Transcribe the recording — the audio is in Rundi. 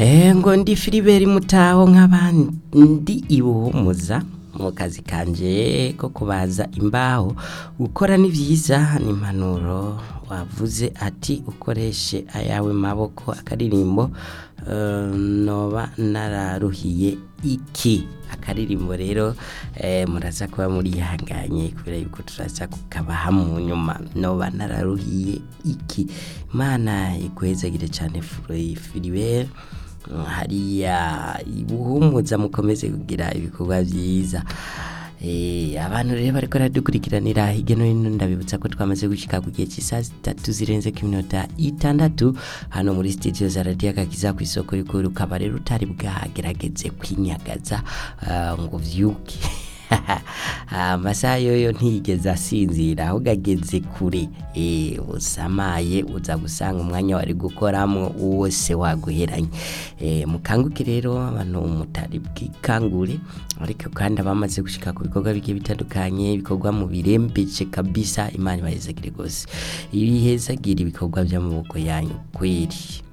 Eh, ngo ndi Filibert Mutaho nk'abandi ibuhumuza mu kazi kanje ko kubaza imbaho gukora ni vyiza ni impanuro wavuze ati ukoreshe ayawe maboko akaririmbo eh, noba nararuhiye iki akaririmbo rero eh, muraza kuba murihanganye kubera yuko turaza kukabaha mu nyuma noba nararuhiye iki imana iguhezagire cyane Filibert hariya ibuhumuza mukomeze kugira ibikorwa byiza Eh, abantu rero bariko baradukurikiranira hirya no hino ndabibutsa ko twamaze gushika ku gihe cy'isaha zitatu zirenze ku minota itandatu hano muri studio za radiyo akakiza ku isoko rikuru ukaba rero utari bwagerageze kwinyagaza ah, ngo vyuke amasaha yoyo ntiyigeze asinzira ahubwo ageze kure eh, usamaye uza gusanga umwanya wari gukoramo wose waguheranye eh, mukanguke rero abantu mutari bwikangure ariko kandi abamaze gushika ku bikorwa bigiye bitandukanye ibikorwa mu birembeje kabisa imana ibahezagire rwose ibihezagire ibikorwa by'amaboko yanyu kweri